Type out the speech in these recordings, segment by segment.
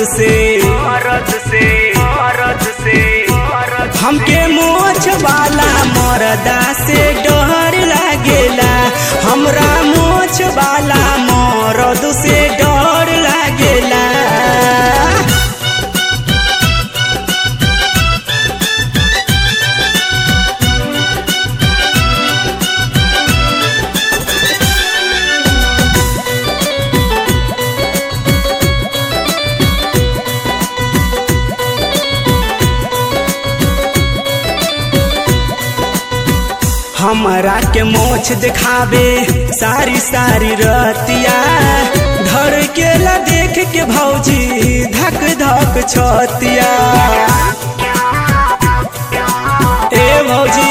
से मरद से मरद से मरद हमके मोछ वाला मरदा से डर लागेला हमरा मोछ वाला मरद से डर लागेला हमरा के मोछ दिखावे सारी सारी रतिया धर के ला देख के भौजी धक धक छतिया ए भौजी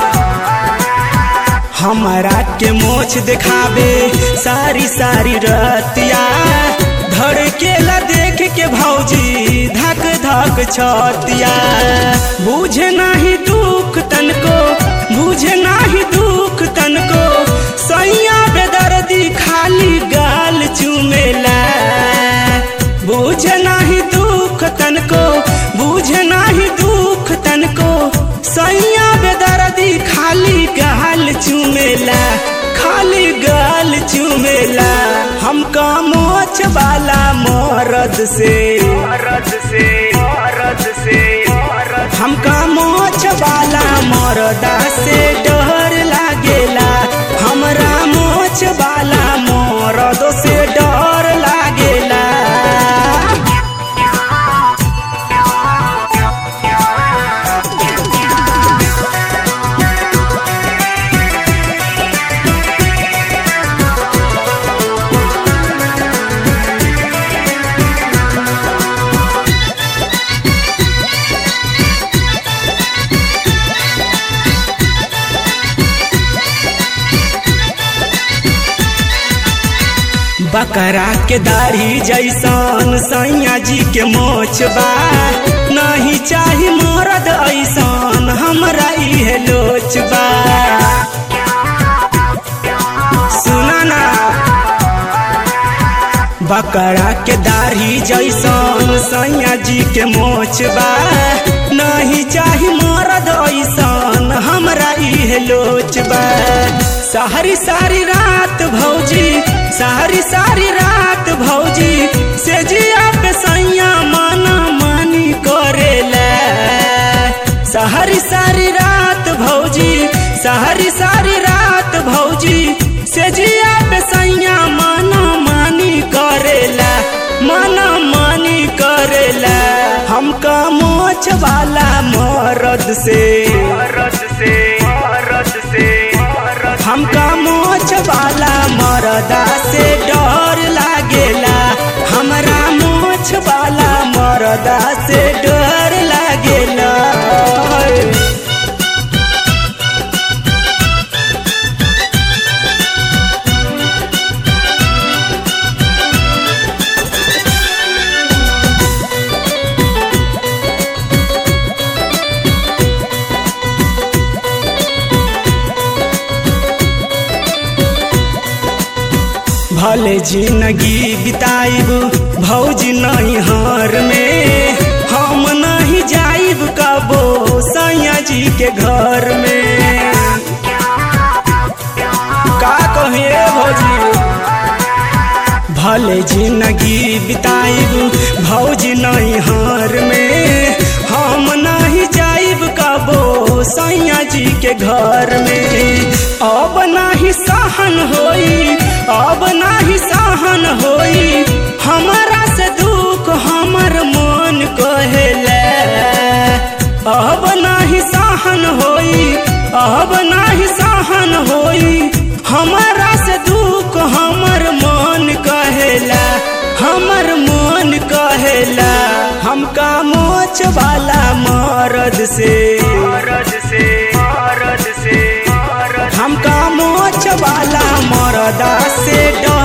हमरा के मोछ दिखावे सारी सारी रतिया धर के ला देख के भौजी धक धक छतिया बुझे नाही दुख तनको बुझे नाही दुख तनको सैया बेदर्दी खाली गाल चुमेला बुझे नाही दुख तनको बुझे नाही दुख तनको सैया बेदर्दी खाली गाल चुमेला खाली गाल चुमेला हमका मोछ वाला मरद से मरद से मरद से मरद हमका मोछ वाला मरदा से डर लागेला हमरा मोछ वाला मरद से डर लागेला बकरा के दाढ़ी जैसन सैया जी के मोछ बा नहीं चाही मरद ऐसन हमरा इहे लोच बा सुना ना बकरा के दाढ़ी जैसन सैया जी के मोछ बा नहीं चाही मरद ऐसन हमरा इहे लोच बा सारी सारी रात भौजी सारी सारी रात भौजी से जिया पे सैया माना मानी करेला सारी सारी रात भौजी सारी सारी रात भौजी से जिया पे सैया माना मानी करेला माना मानी करेला हमका मोछ वाला मरद से मरद से मरद से मरद हमका मोछ वाला मरदा से डर लागेला हमरा मोछ वाला मरदा से डर लागेला भले जिंदगी बिताइब भौजी नहीं हार में हम नहीं जाइब कबो सैया जी के घर में का कहिए भौजी भले जिंदगी बिताइब भौजी नहीं हार में हम नहीं जाइब कबो सैया जी के घर में अब नहीं सहन होई अब नाही सहन होई हमारा से दुख हमर मन कहेला अब नाही सहन होई अब नाही सहन होई हमारा से दुख हमर मन कहेला हमर मन कहेला हमका मोच वाला मरद से मरद से मरद से मरद हमका मोछ वाला मरदा से डर